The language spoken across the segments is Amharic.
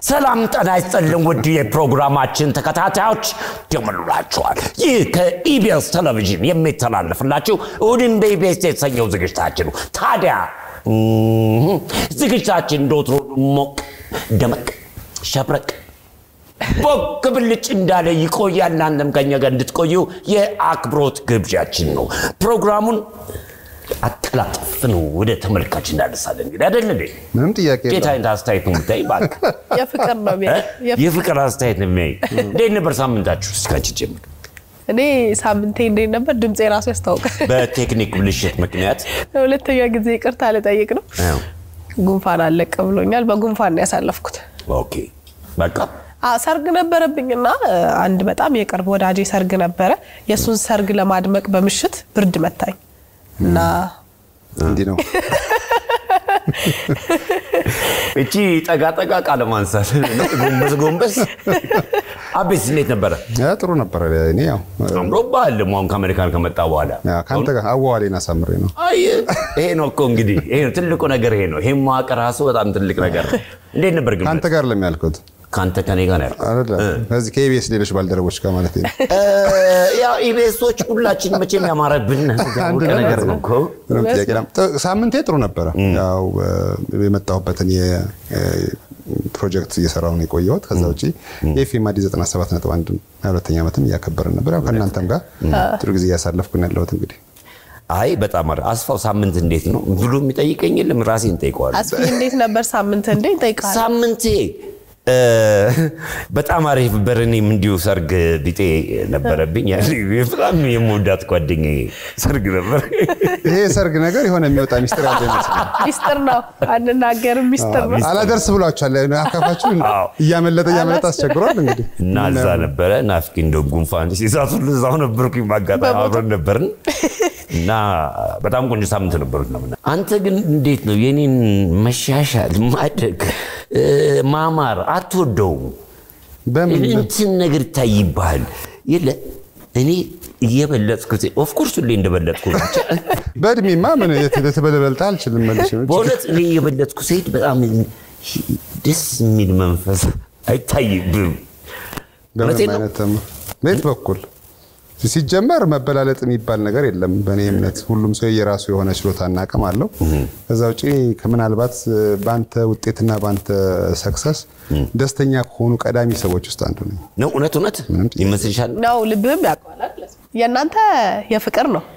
ሰላም ጤና ይስጥልን ውድ የፕሮግራማችን ተከታታዮች እንደምንላችኋል። ይህ ከኢቢኤስ ቴሌቪዥን የሚተላለፍላችሁ እሑድን በኢቢኤስ የተሰኘው ዝግጅታችን ነው። ታዲያ እም፣ ዝግጅታችን እንደወትሮ ሞቅ ደመቅ ሸብረቅ ቦግ ብልጭ እንዳለ ይቆያል። እናንተም ከኛ ጋር እንድትቆዩ የአክብሮት ግብዣችን ነው። ፕሮግራሙን አቀላጥፍ ነው ወደ ተመልካች እናደርሳለን። እንግዲህ አይደል እንዴ? ምንም ጥያቄ የለውም። ጌታ አይነት አስተያየት ነው የምታይ እባክህ። የፍቅር ነው እ? ቤት የፍቅር። የፍቅር አስተያየት ነው የሚያይ። እንዴት ነበር ሳምንታችሁ? እስኪ አንቺ ጀምር። እኔ ሳምንቴ እንዴት ነበር? ድምፄ ራሱ ያስታውቃል። በቴክኒክ ብልሽት ምክንያት ሁለተኛ ጊዜ ይቅርታ ልጠይቅ ነው። አዎ። ጉንፋን አለቀ ብሎኛል። በጉንፋን ነው ያሳለፍኩት። ኦኬ በቃ አ ሰርግ ነበረብኝና እ፣ አንድ በጣም የቅርብ ወዳጄ ሰርግ ነበረ። የእሱን ሰርግ ለማድመቅ በምሽት ብርድ መታኝ እና እንዲህ ነው። እቺ ጠጋ ጠጋ ቃለ ማንሳት ጎንበስ ጎንበስ። አቤት እንዴት ነበረ? ያ ጥሩ ነበረ። እኔ ያው አምሮብሃል ደግሞ አሁን ከአሜሪካን ከመጣ በኋላ ያ ከአንተ ጋር አዋዋሌን አሳምሬ ነው። አይ ይሄ ነው እኮ እንግዲህ ይሄ ነው ትልቁ ነገር ይሄ ነው። ይሄ መዋቅር ራሱ በጣም ትልቅ ነገር ነው። እንዴት ነበር ግን? ከአንተ ጋር ለሚያልኩት ከአንተ ከኔ ጋር ነው ያልኩት። አይደለም ከዚህ ከኢቢኤስ ሌሎች ባልደረቦች ጋር ማለት ነው። እ፣ ያው ኢቢኤሶች ሁላችን መቼም ያማረብን አንድ ያወቀ ነገር ነው እኮ። ምንም ጥያቄ የለም። ጥ- ሳምንቴ ጥሩ ነበረ። ያው እ፣ የመጣሁበትን የፕሮጀክት እየሰራሁ ነው የቆየሁት። ከዛ ውጭ የኤፍኤም አዲስ 97 ነጥብ አንድ ሁለተኛ ዓመትም እያከበርን ነበር። ያው ከእናንተም ጋር ጥሩ ጊዜ እያሳለፍኩ ነው ያለሁት እንግዲህ አይ በጣም አሪፍ። አስፋው ሳምንት እንዴት ነው ብሎ የሚጠይቀኝ የለም ራሴን ጠይቀዋል። አስፊ እንዴት ነበር ሳምንት እንዴ ይጠይቃል። ሳምንቴ እ፣ በጣም አሪፍ ነበር። እኔም እንዲሁ ሰርግ ቢጤ ነበረብኝ። ያኔ በጣም የምወዳት ጓደኛዬ ሰርግ ነበር። ይሄ የሰርግ ነገር የሆነ የሚወጣ ሚስጥር ያለ ይመስላል። ሚስጥር ነው አንናገርም፣ ሚስጥር ነው። አላደርስ ብሏቸዋል። አካፋችሁ አዎ። እያመለጠ እያመለጠ አስቸግሯል። እንግዲህ እና እዛ ነበረ ናፍቂ እንደ ጉንፋን ሲይዛት ሁሉ እዛው ነበርኩኝ። በአጋጣሚ አብረን ነበርን እና በጣም ቆንጆ ሳምንት ነበሩት ነው። አንተ ግን እንዴት ነው የኔን መሻሻል ማደግ እ፣ ማማር አትወደውም? በምን እንትን ነገር ይታይብሃል የለ እኔ እየበለጥኩት ኦፍኮርስ ሁሌ እንደበለጥኩ ነው። ብቻ በእድሜማ ምን የተበለበልጣ አልችልም መልሽ በእውነት እኔ እየበለጥኩ ስሄድ በጣም ደስ የሚል መንፈስ አይታይብም። እውነቴን በምንም ነው። አይነት ተም- በየት በኩል ሲጀመር መበላለጥ የሚባል ነገር የለም። በእኔ እምነት ሁሉም ሰው የራሱ የሆነ ችሎታና አቅም አለው። ከዛ ውጭ ከምናልባት በአንተ ውጤትና በአንተ ሰክሰስ ደስተኛ ከሆኑ ቀዳሚ ሰዎች ውስጥ አንዱ ነኝ። ነው እውነት እውነት ይመስልሻል? ነው ልብህም ያውቀዋል። የእናንተ የፍቅር ነው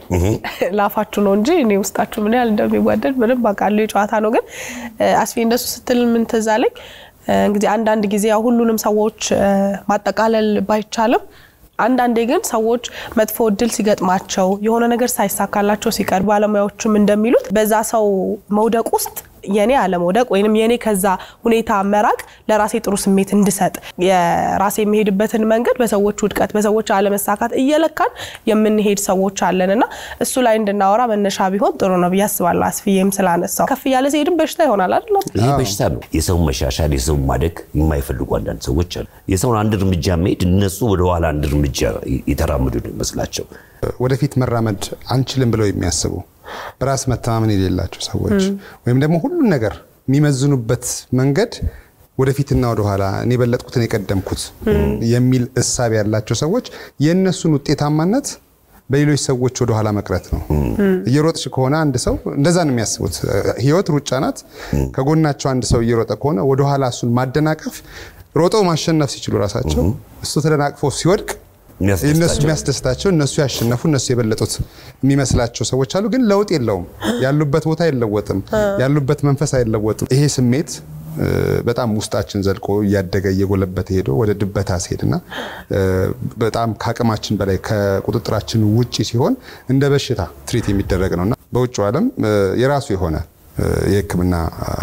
ላፋችሁ ነው እንጂ እኔ ውስጣችሁ ምን ያህል እንደሚዋደድ ምንም አውቃለሁ። የጨዋታ ነው። ግን አስፊ እንደሱ ስትል ምን ትዝ አለኝ። እንግዲህ አንዳንድ ጊዜ ያው ሁሉንም ሰዎች እ፣ ማጠቃለል ባይቻልም አንዳንዴ ግን ሰዎች መጥፎ እድል ሲገጥማቸው የሆነ ነገር ሳይሳካላቸው ሲቀር ባለሙያዎችም እንደሚሉት በዛ ሰው መውደቅ ውስጥ የኔ አለመውደቅ ወይንም የኔ ከዛ ሁኔታ መራቅ ለራሴ ጥሩ ስሜት እንድሰጥ የራሴ የሚሄድበትን መንገድ በሰዎች ውድቀት፣ በሰዎች አለመሳካት እየለካን የምንሄድ ሰዎች አለን እና እሱ ላይ እንድናወራ መነሻ ቢሆን ጥሩ ነው ብዬ አስባለሁ። አስፍዬም ስላነሳው ከፍ እያለ ሲሄድም በሽታ ይሆናል አይደለም? ይሄ በሽታ ነው። የሰውን መሻሻል፣ የሰውን ማደግ የማይፈልጉ አንዳንድ ሰዎች አሉ። የሰውን አንድ እርምጃ መሄድ እነሱ ወደኋላ አንድ እርምጃ የተራመዱ ነው ይመስላቸው። ወደፊት መራመድ አንችልም ብለው የሚያስቡ በራስ መተማመን የሌላቸው ሰዎች ወይም ደግሞ ሁሉን ነገር የሚመዝኑበት መንገድ ወደፊትና ወደኋላ እኔ የበለጥኩትን የቀደምኩት የሚል እሳቤ ያላቸው ሰዎች የእነሱን ውጤታማነት በሌሎች ሰዎች ወደኋላ መቅረት ነው። እየሮጥሽ ከሆነ አንድ ሰው እንደዛ ነው የሚያስቡት። ህይወት ሩጫ ናት። ከጎናቸው አንድ ሰው እየሮጠ ከሆነ ወደኋላ እሱን ማደናቀፍ ሮጠው ማሸነፍ ሲችሉ ራሳቸው እሱ ተደናቅፎ ሲወድቅ እነሱ የሚያስደስታቸው የሚያስደስታቸው እነሱ ያሸነፉ እነሱ የበለጡት የሚመስላቸው ሰዎች አሉ። ግን ለውጥ የለውም። ያሉበት ቦታ አይለወጥም። ያሉበት መንፈስ አይለወጥም። ይሄ ስሜት እ፣ በጣም ውስጣችን ዘልቆ እያደገ እየጎለበተ ሄዶ ወደ ድበታ ሲሄድና እ፣ በጣም ከአቅማችን በላይ ከቁጥጥራችን ውጪ ሲሆን እንደ በሽታ ትሪት የሚደረግ ነውና በውጭው ዓለም እ፣ የራሱ የሆነ እ፣ የሕክምና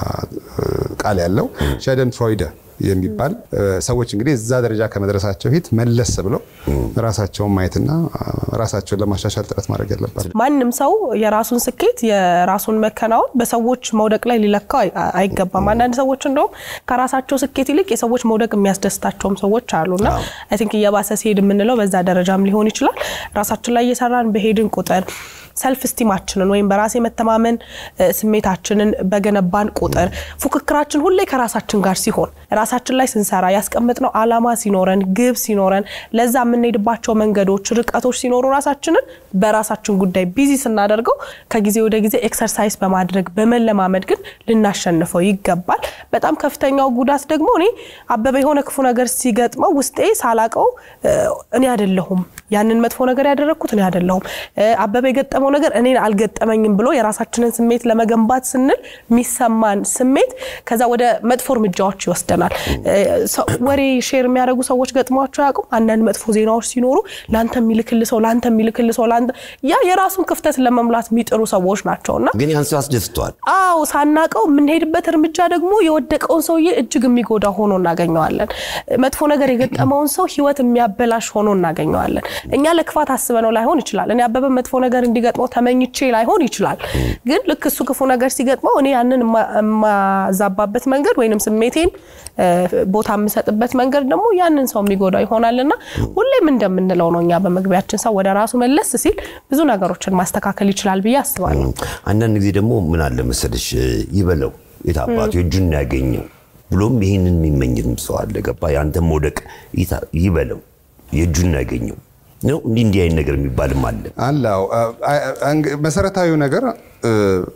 እ፣ ቃል ያለው ሸደን ፍሮይደ የሚባል እ፣ ሰዎች እንግዲህ እዛ ደረጃ ከመድረሳቸው ፊት መለስ ብለው ራሳቸውን ማየትና አ፣ ራሳቸውን ለማሻሻል ጥረት ማድረግ ያለባቸው። ማንም ሰው የራሱን ስኬት የራሱን መከናወን በሰዎች መውደቅ ላይ ሊለካው አይ- አይገባም። አንዳንድ ሰዎች እንደውም ከራሳቸው ስኬት ይልቅ የሰዎች መውደቅ የሚያስደስታቸውም ሰዎች አሉና አይ ቲንክ እየባሰ ሲሄድ የምንለው በዛ ደረጃም ሊሆን ይችላል። ራሳችን ላይ እየሰራን በሄድን ቁጥር ሰልፍ ስቲማችንን ወይም በራስ የመተማመን እ፣ ስሜታችንን በገነባን ቁጥር ፉክክራችን ሁሌ ከራሳችን ጋር ሲሆን ራሳችን ላይ ስንሰራ ያስቀመጥነው አላማ ሲኖረን ግብ ሲኖረን ለዛ የምንሄድባቸው መንገዶች ርቀቶች ሲኖሩ ራሳችንን በራሳችን ጉዳይ ቢዚ ስናደርገው ከጊዜ ወደ ጊዜ ኤክሰርሳይዝ በማድረግ በመለማመድ ግን ልናሸንፈው ይገባል። በጣም ከፍተኛው ጉዳት ደግሞ እኔ አበበ የሆነ ክፉ ነገር ሲገጥመው ውስጤ ሳላቀው እ፣ እኔ አይደለሁም ያንን መጥፎ ነገር ያደረግኩት እኔ አይደለሁም እ፣ አበበ የገጠመው ነገር እኔ አልገጠመኝም ብሎ የራሳችንን ስሜት ለመገንባት ስንል የሚሰማን ስሜት ከዛ ወደ መጥፎ እርምጃዎች ይወስደናል። እ፣ ሰው- ወሬ ሼር የሚያደርጉ ሰዎች ገጥሟቸው ያውቁም? አንዳንድ መጥፎ ዜናዎች ሲኖሩ ለአንተ የሚልክል ሰው ለአንተ የሚልክል ሰው ለአንተ ያ የራሱን ክፍተት ለመሙላት የሚጥሩ ሰዎች ናቸው እና ግን ያን ሰው ያስደስተዋል። አዎ ሳናቀው የምንሄድበት እርምጃ ደግሞ የወደቀውን ሰውዬ እጅግ የሚጎዳ ሆኖ እናገኘዋለን። መጥፎ ነገር የገጠመውን ሰው ሕይወት የሚያበላሽ ሆኖ እናገኘዋለን። እኛ ለክፋት አስበነው ላይሆን ይችላል። እኔ አበበ መጥፎ ነገር እንዲገጥመው ተመኝቼ ላይሆን ይችላል። ግን ልክ እሱ ክፉ ነገር ሲገጥመው እኔ ያንን የማ- የማዛባበት መንገድ ወይንም ስሜቴን እ፣ ቦታ የምሰጥበት መንገድ ደግሞ ያንን ሰው የሚጎዳ ይሆናልና ሁሌም እንደምንለው ነው እኛ በመግቢያችን ሰው ወደ ራሱ መለስ ሲል ብዙ ነገሮችን ማስተካከል ይችላል ብዬ አስባለሁ። አንዳንድ ጊዜ ደግሞ ምን አለ መሰለሽ ይበለው የታባቱ የእጁን ያገኘው ብሎም ይህንን የሚመኝም ሰው አለ። ገባ የአንተ መውደቅ ይታ- ይበለው የእጁን ያገኘው ነው። እንዲህ እንዲህ አይነት ነገር የሚባልም አለ። አላው መሰረታዊው ነገር እ፣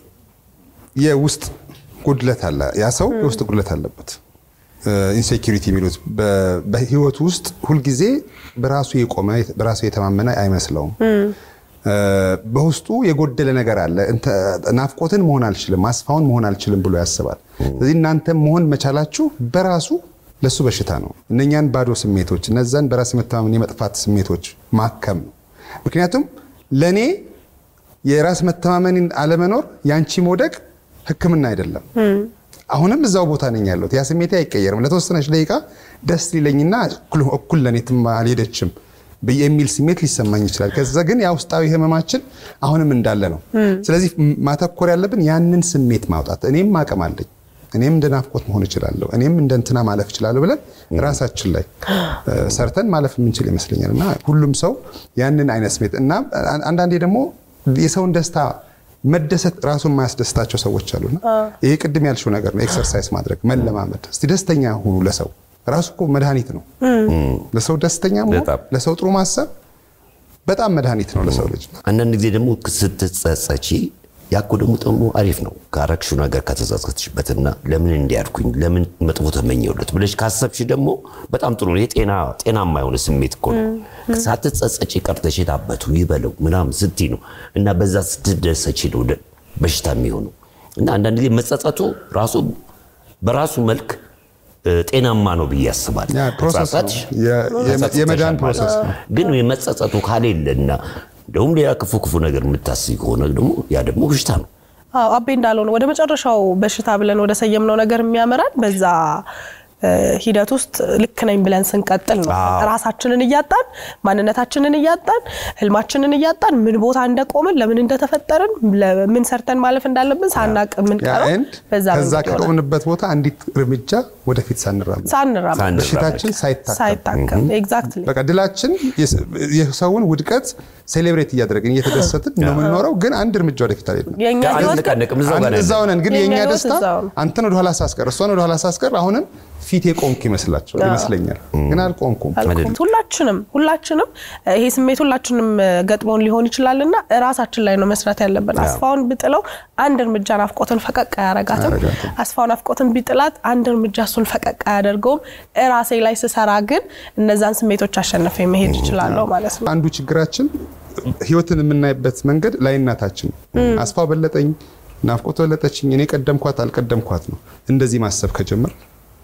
የውስጥ ጉድለት አለ። ያ ሰው የውስጥ ጉድለት አለበት። ኢንሴኪሪቲ የሚሉት በ- በህይወቱ ውስጥ ሁልጊዜ በራሱ የቆመ በራሱ የተማመነ አይመስለውም። እ፣ በውስጡ የጎደለ ነገር አለ። እንተ- ናፍቆትን መሆን አልችልም፣ አስፋውን መሆን አልችልም ብሎ ያስባል። ስለዚህ እናንተ መሆን መቻላችሁ በራሱ ለሱ በሽታ ነው። እነኛን ባዶ ስሜቶች፣ እነዛን በራስ የመተማመን የመጥፋት ስሜቶች ማከም ነው። ምክንያቱም ለእኔ የራስ መተማመንን አለመኖር ያንቺ መውደቅ ሕክምና አይደለም። አሁንም እዛው ቦታ ነኝ ያለሁት። ያ ስሜቴ አይቀየርም። ለተወሰነች ደቂቃ ደስ ሊለኝና እኩል እኩል ለእኔ ትም አልሄደችም ብዬ የሚል ስሜት ሊሰማኝ ይችላል። ከዛ ግን ያ ውስጣዊ ህመማችን አሁንም እንዳለ ነው። ስለዚህ ም- ማተኮር ያለብን ያንን ስሜት ማውጣት። እኔም አቅም አለኝ፣ እኔም እንደ ናፍቆት መሆን እችላለሁ፣ እኔም እንደ እንትና ማለፍ እችላለሁ ብለን ራሳችን ላይ እ፣ ሰርተን ማለፍ የምንችል ይመስለኛል። እና ሁሉም ሰው ያንን አይነት ስሜት እና አን- አንዳንዴ ደግሞ የሰውን ደስታ መደሰት ራሱን የማያስደስታቸው ሰዎች አሉና ይሄ ቅድም ያልሽው ነገር ነው። ኤክሰርሳይዝ ማድረግ መለማመድ። እስቲ ደስተኛ ሁኑ። ለሰው ራሱ እኮ መድኃኒት ነው። ለሰው ደስተኛ መሆን፣ በጣም። ለሰው ጥሩ ማሰብ በጣም መድኃኒት ነው ለሰው ልጅ። አንዳንድ ጊዜ ደግሞ ስትጸጸቺ ያኮ ደግሞ ደግሞ አሪፍ ነው ካረግሽው ነገር ከተጸጸትሽበትና ለምን እንዲያድኩኝ ለምን መጥፎ ተመኘውለት ብለሽ ካሰብሽ ደግሞ በጣም ጥሩ ነው። የጤና ጤናማ የሆነ ስሜት እኮ ነው። ሳትጸጸቺ ቀርተሽ የታበቱ ይበለው ምናምን ስትይ ነው እና በዛ ስትደሰቺ ነው ወደ በሽታ የሚሆነው እና አንዳንድ ጊዜ መጸጸቱ ራሱ በራሱ መልክ እ፣ ጤናማ ነው ብዬ አስባለሁ። ያ ፕሮሰስ ነው። ተጸጸትሽ፣ የ- የ- ተጸጽተሻል የመዳን ማለት ፕሮሰስ ነው። ግን የመጸጸቱ ካሌለና እንደውም ሌላ ክፉ ክፉ ነገር የምታስይ ከሆነ ደግሞ ያ ደግሞ በሽታ ነው። አዎ አቤ እንዳለው ነው። ወደ መጨረሻው በሽታ ብለን ወደ ሰየምነው ነገር የሚያመራን በዛ እ፣ ሂደት ውስጥ ልክ ነኝ ብለን ስንቀጥል ነው። አዎ። ራሳችንን እያጣን ማንነታችንን እያጣን ህልማችንን እያጣን ምን ቦታ እንደቆምን ለምን እንደተፈጠርን ለምን ሰርተን ማለፍ እንዳለብን ሳናቅ ያ የምንቀረው ኤንድ በዛ ከዛ መንገድ ይሆናል። ከቆምንበት ቦታ አንዲት እርምጃ ወደፊት ሳንራመድ ሳንራመድ ሳንራመድ። በሽታችን ሳይታከም ሳይታከም ኤግዛክትሊ በቃ ድላችን የስ- የሰውን ውድቀት ሴሌብሬት እያደረግን እየተደሰትን ነው የምንኖረው። ግን አንድ እርምጃ ወደፊት አልሄድንም። የእኛ ህይወት ግን አንነቃነቅም፣ እዛው ጋር አንድ ነው እዛው ያለነው። ነን። ግን የእኛ የእኛ ህይወት ደስታ እዛው ነው። አንተን ወደኋላ ሳስቀር እሷን ወደኋላ ሳስቀር አሁንም ፊት የቆምኩ ይመስላቸው ይመስለኛል። ግን አልቆምኩም። አልኩት። ሁላችንም ሁላችንም እ፣ ይሄ ስሜት ሁላችንም እ፣ ገጥሞን ሊሆን ይችላል እና ራሳችን ላይ ነው መስራት ያለብን። አስፋውን ብጥለው አንድ እርምጃ ናፍቆትን ፈቀቅ አያረጋትም። አስፋው ናፍቆትን ቢጥላት አንድ እርምጃ እሱን ፈቀቅ አያደርገውም። ራሴ ላይ ስሰራ ግን እነዛን ስሜቶች አሸንፌ መሄድ ይችላለሁ ማለት ነው። አንዱ ችግራችን ህይወትን የምናይበት መንገድ ላይናታችን አስፋው በለጠኝ፣ ናፍቆት በለጠችኝ፣ እኔ ቀደምኳት አልቀደምኳት ነው። እንደዚህ ማሰብ ከጀመር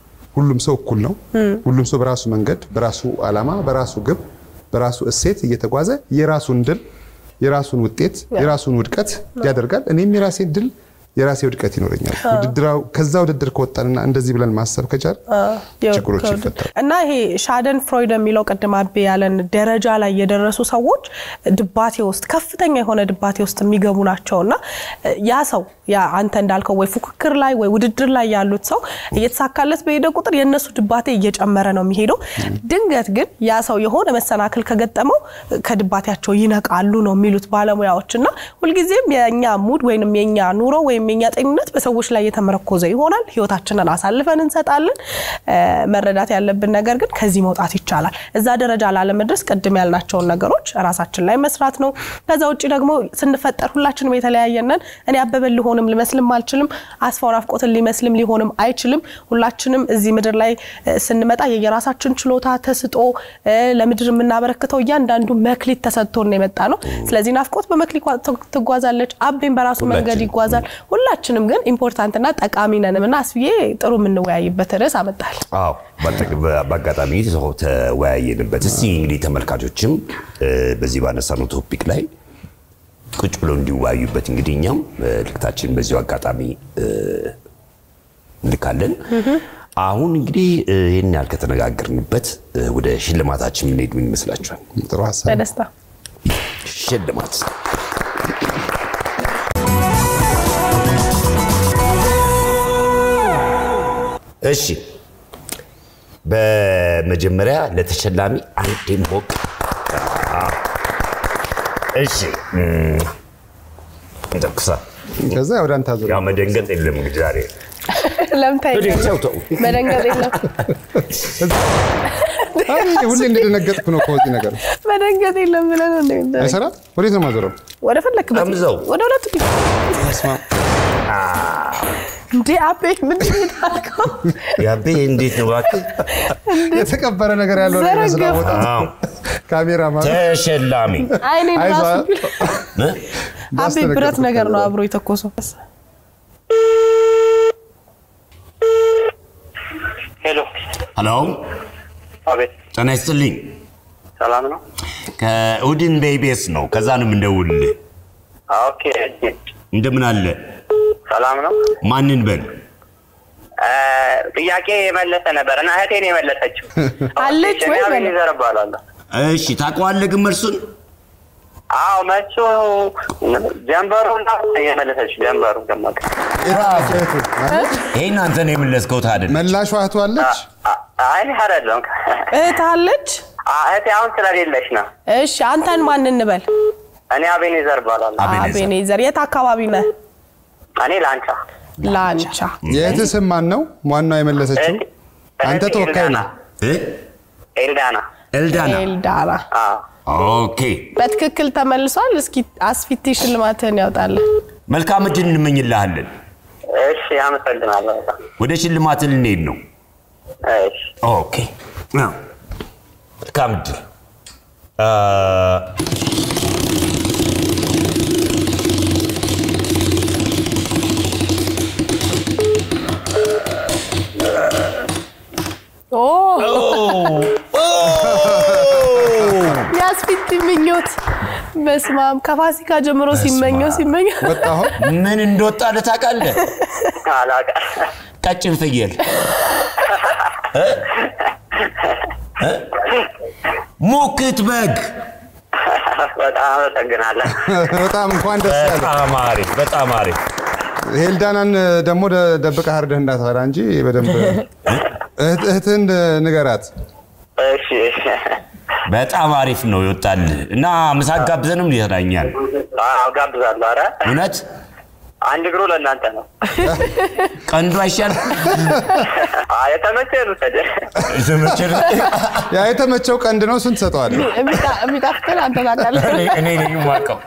ሁሉም ሰው እኩል ነው። ሁሉም ሰው በራሱ መንገድ፣ በራሱ ዓላማ፣ በራሱ ግብ፣ በራሱ እሴት እየተጓዘ የራሱን ድል፣ የራሱን ውጤት፣ የራሱን ውድቀት ያደርጋል። እኔም የራሴን ድል፣ የራሴ ውድቀት ይኖረኛል። ውድድራው ከዛ ውድድር ከወጣንና እንደዚህ ብለን ማሰብ ከቻል ችግሮች ይፈታሉ። እና ይሄ ሻደን ፍሮይድ የሚለው ቅድም አቤ ያለን ደረጃ ላይ የደረሱ ሰዎች ድባቴ ውስጥ ከፍተኛ የሆነ ድባቴ ውስጥ የሚገቡ ናቸው እና ያ ሰው ያ አንተ እንዳልከው ወይ ፉክክር ላይ ወይ ውድድር ላይ ያሉት ሰው እየተሳካለት በሄደ ቁጥር የእነሱ ድባቴ እየጨመረ ነው የሚሄደው። ድንገት ግን ያ ሰው የሆነ መሰናክል ከገጠመው ከድባቴያቸው ይነቃሉ ነው የሚሉት ባለሙያዎች። እና ሁልጊዜም የእኛ ሙድ ወይም የኛ ኑሮ ወይም የኛ ጤንነት በሰዎች ላይ የተመረኮዘ ይሆናል። ህይወታችንን አሳልፈን እንሰጣለን። መረዳት ያለብን ነገር ግን ከዚህ መውጣት ይቻላል። እዛ ደረጃ ላለመድረስ ቅድም ያልናቸውን ነገሮች ራሳችን ላይ መስራት ነው። ከዛ ውጭ ደግሞ ስንፈጠር ሁላችንም የተለያየነን። እኔ አበበን ሊሆንም ልመስልም አልችልም። አስፋው ናፍቆትን ሊመስልም ሊሆንም አይችልም። ሁላችንም እዚህ ምድር ላይ ስንመጣ የየራሳችን ችሎታ ተስጦ ለምድር የምናበረክተው እያንዳንዱ መክሊት ተሰጥቶን የመጣ ነው። ስለዚህ ናፍቆት በመክሊት ትጓዛለች፣ አቤን በራሱ መንገድ ይጓዛል። ሁላችንም ግን ኢምፖርታንትና ጠቃሚ ነንም እና አስብዬ ጥሩ የምንወያይበት ርዕስ አመጣል። አዎ በአጋጣሚ ተወያየንበት። እስቲ እንግዲህ ተመልካቾችም በዚህ ባነሳነው ቶፒክ ላይ ቁጭ ብለው እንዲወያዩበት እንግዲህ እኛም ልክታችን በዚሁ አጋጣሚ እንልካለን። አሁን እንግዲህ ይህን ያህል ከተነጋገርንበት ወደ ሽልማታችን የምንሄድ ምን ይመስላችኋል? ጥሩ ሀሳብ በደስታ ሽልማት እሺ በመጀመሪያ ለተሸላሚ አንድ ሞቅ እሺ እንተኩሳ ከዛ ወደ አንተ አዙር። ያው መደንገጥ የለም እንግዲህ ዛሬ ለምታ ተው ተው መደንገጥ የለም አይ ሁሌ እንደደነገጥኩ ነው ከዚህ ነገር መደንገጥ የለም ብለን ነው እንደሚደረግ። አይሰራ። ወዴት ነው ማዞረው? ወደ ፈለክበት ጠምዘው። ወደ ሁለቱ ፊት በስመ አብ። እንዴ አቤ ምንድን ነው የታልከው? ያቤ እንዴት ነው እባክህ? የተቀበረ ነገር ያለው ነው ይመስላል ዘረገፈ። ቦታ አዎ፣ ካሜራ ማለት ተሸላሚ አይኔ አይዞህ። ራሱ እ? አቤ ብረት ነገር ነው አብሮ የተኮሰው። ሄሎ፣ ሄሎ አቤት፣ ጤና ይስጥልኝ ሰላም ነው? ከእሑድን በኢቢኤስ ነው ከዛ ነው የምንደውልልህ ኦኬ፣ እንደምን አለ ሰላም ነው። ማንን በል እ፣ ጥያቄ የመለሰ ነበር እና እህቴን የመለሰችው አለች ወይ በለ? ዘር እባላለሁ። እሺ ታውቀዋለህ ግን መልሱን አዎ መሱ ጀንበሩ ነው የመለሰችው። ጀንበሩ ደመቀ። እህቱ ማለት ይሄን አንተ ነው የመለስከው ታድን መላሿ እህቱ አለች። አ- አይ አይደለም፣ እህት አለች። አ- እህቴ አሁን ስለሌለች ነው። እሺ አንተን ማን እንበል? እኔ አቤኔዘር እባላለሁ። አቤኔዘር። አቤኔዘር። የት አካባቢ ነህ? እኔ ላንቻ ላንቻ። የእህትህ ስም ማን ነው? ዋናው የመለሰችው እህቴ- አንተ እህቴ ተወካይ ኤልዳና። ነህ። እ? ኤልዳና ኤልዳና ኤልዳና። አዎ። ኦኬ በትክክል ተመልሷል። እስኪ አስፊቲ ሽልማትህን ያውጣለን። መልካም እድል እንመኝልሃለን እሺ፣ አመሰግናለሁ በጣም። ወደ ሽልማት ልንሄድ ነው እሺ ኦኬ አዎ። መልካም እድል አ፣ ኦ የአስፊቲ ምኞት በስመ አብ ከፋሲካ ጀምሮ ሲመኘው ሲመኘው ወጣ አሁን ምን እንደወጣ ታውቃለህ አላውቅም። ቀጭን ፍየል እ? እ? ሙክት በግ በጣም አመሰግናለሁ። በጣም እንኳን ደስ ያለ። በጣም አሪፍ በጣም አሪፍ ሄልዳናን ደግሞ ደ- ደብቀህ አርደህ እንዳትበላ እንጂ በደንብ እህት- እህትህን ንገራት። እሺ እሺ። በጣም አሪፍ ነው ይወጣልህ እና ምሳ ጋብዘንም ይረዳኛል አዎ ጋብዛለሁ። ኧረ እውነት አንድ እግሩ ለእናንተ ነው። ቀንዱ አይሻል አዎ የተመቸህን ውሰድ። ዘመችር ያ የተመቸው ቀንድ ነው። ስንት ሰጠዋለህ? የሚጣፍጥን አንተ ታውቃለህ። እኔ ነኝ የማውቀው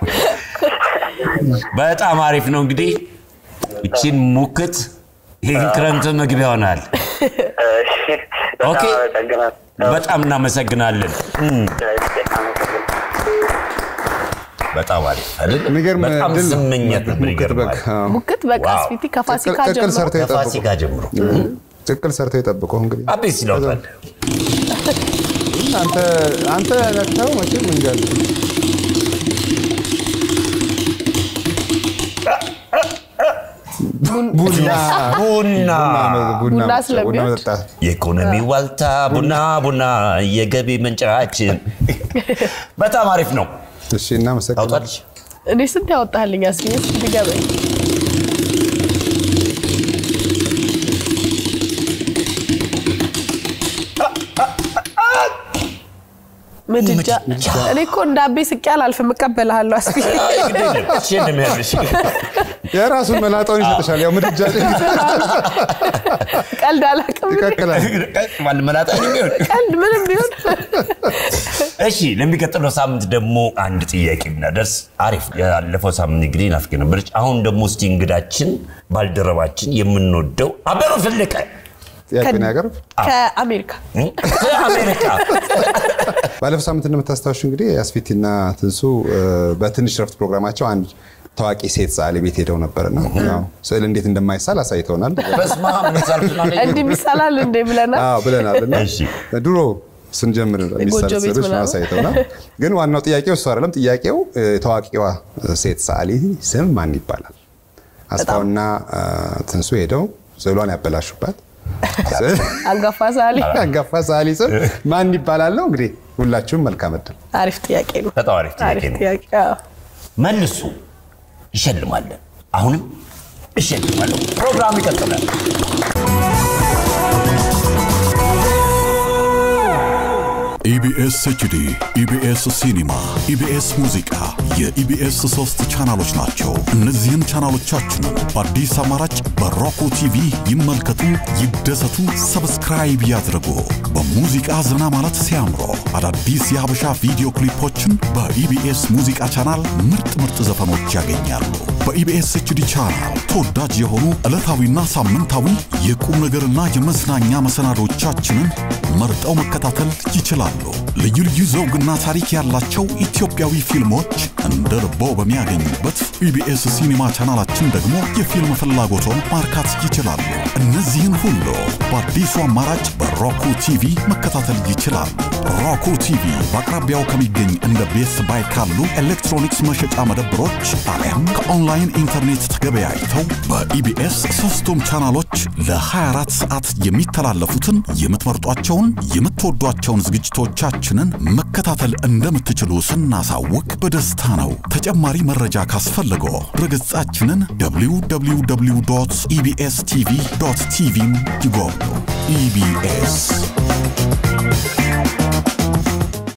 በጣም አሪፍ ነው እንግዲህ እቺን ሙክት ይህን ክረምት መግቢያ ይሆናል እሺ፣ በጣም ኦኬ። አመሰግናለሁ። በጣም እናመሰግናለን እም፣ እሺ፣ አመሰግናለሁ። በጣም አሪፍ አይደል የሚገርም በጣም ድል ነው። ስመኘት ነበር ሙክት በግ። ይገርማል አዎ። ሙክት በቃ ዋው። አስፊቲ ከፋሲካ ቅቅል ጀምሮ ሰርተው የጠብቁ ከፋሲካ ጀምሮ ቅቅል ሰርተው የጠብቁ እንግዲህ አቤት ሲለውታል አንተ አንተ ነክተው መቼም እንጃ ቡና ቡና ቡና ቡና ስለሚወድ። መጠጣት የኢኮኖሚ ዋልታ ቡና ቡና የገቢ ምንጫችን በጣም አሪፍ ነው። እሺ እናመሰግናለን ታውጣለች እኔ ስንት ያወጣልኝ አስቢ እንዲገበኝ ምድጃ እኔ እኮ እንደ አቤ ስቄ አላልፍም እቀበልሃለሁ አስቢ የራሱን መላጣውን ይሰጥሻል ያው ምድጃ ላይ ቀልድ አላውቅም ይቀቅላል መላጣ የሚሆን ቀልድ ምንም ቢሆን እሺ ለሚቀጥለው ሳምንት ደግሞ አንድ ጥያቄ ብናደርስ አሪፍ ያለፈው ሳምንት እንግዲህ ናፍቄ ነበረች አሁን ደግሞ እስቲ እንግዳችን ባልደረባችን የምንወደው አበበ ፈለቀ ጥያቄን ያቀርብ ከአሜሪካ እ? ከአሜሪካ ባለፈው ሳምንት እንደምታስታውሹ እንግዲህ አስፊቲና ትንሱ እ፣ በትንሽ ረፍት ፕሮግራማቸው አንድ ታዋቂ ሴት ሰዓሊ ቤት ሄደው ነበርና ያው ስዕል እንዴት እንደማይሳል አሳይተውናል በስመ አብ ምሳልቱና እንዲህ ሚሳላል እንዴ ብለናል አዎ ብለናል እና እሺ። ድሮ ስንጀምር የሚሳል ጎጆ ቤት ስዕሎች ምናምን። አሳይተውናል ግን ዋናው ጥያቄው እሱ አይደለም ጥያቄው እ፣ ታዋቂዋ ሴት ሰዓሊ ስም ማን ይባላል አስፋውና እ፣ ትንሱ ሄደው ስዕሏን ያበላሹባት አንጋፋ ሳሊ አንጋፋ ሰዓሊ ስም ማን ይባላል ነው እንግዲህ ሁላችሁም መልካም እድል አሪፍ ጥያቄ ነው በጣም አሪፍ ጥያቄ አሪፍ ነው ጥያቄ አዎ። መልሱ ይሸልማለን አሁንም እሸልማለሁ ፕሮግራም ይቀጥላል ኢቢኤስ ኤችዲ፣ ኢቢኤስ ሲኒማ፣ ኢቢኤስ ሙዚቃ የኢቢኤስ ሶስት ቻናሎች ናቸው። እነዚህን ቻናሎቻችንን በአዲስ አማራጭ በሮኮ ቲቪ ይመልከቱ፣ ይደሰቱ፣ ሰብስክራይብ ያድርጉ። በሙዚቃ ዘና ማለት ሲያምሮ አዳዲስ የሀበሻ ቪዲዮ ክሊፖችን በኢቢኤስ ሙዚቃ ቻናል ምርጥ ምርጥ ዘፈኖች ያገኛሉ። በኢቢኤስ ኤችዲ ቻናል ተወዳጅ የሆኑ ዕለታዊና ሳምንታዊ የቁም ነገርና የመዝናኛ መሰናዶቻችንን መርጠው መከታተል ይችላሉ። ልዩ ልዩ ዘውግና ታሪክ ያላቸው ኢትዮጵያዊ ፊልሞች እንደ ልቦ በሚያገኙበት ኢቢኤስ ሲኒማ ቻናላችን ደግሞ የፊልም ፍላጎቶን ማርካት ይችላሉ። እነዚህን ሁሉ በአዲሱ አማራጭ በሮኩ ቲቪ መከታተል ይችላሉ። ሮኩ ቲቪ በአቅራቢያው ከሚገኝ እንደ ቤስ ባይ ካሉ ኤሌክትሮኒክስ መሸጫ መደብሮች አሊያም ከኦንላይን ኢንተርኔት ተገበያይተው በኢቢኤስ ሶስቱም ቻናሎች ለ24 ሰዓት የሚተላለፉትን የምትመርጧቸውን የምትወዷቸውን ዝግጅቶቻችንን መከታተል እንደምትችሉ ስናሳውቅ በደስታ ነው። ተጨማሪ መረጃ ካስፈልገው ድረገጻችንን www ኢቢኤስ ቲቪ ቲቪን ይጎብኙ። ኢቢኤስ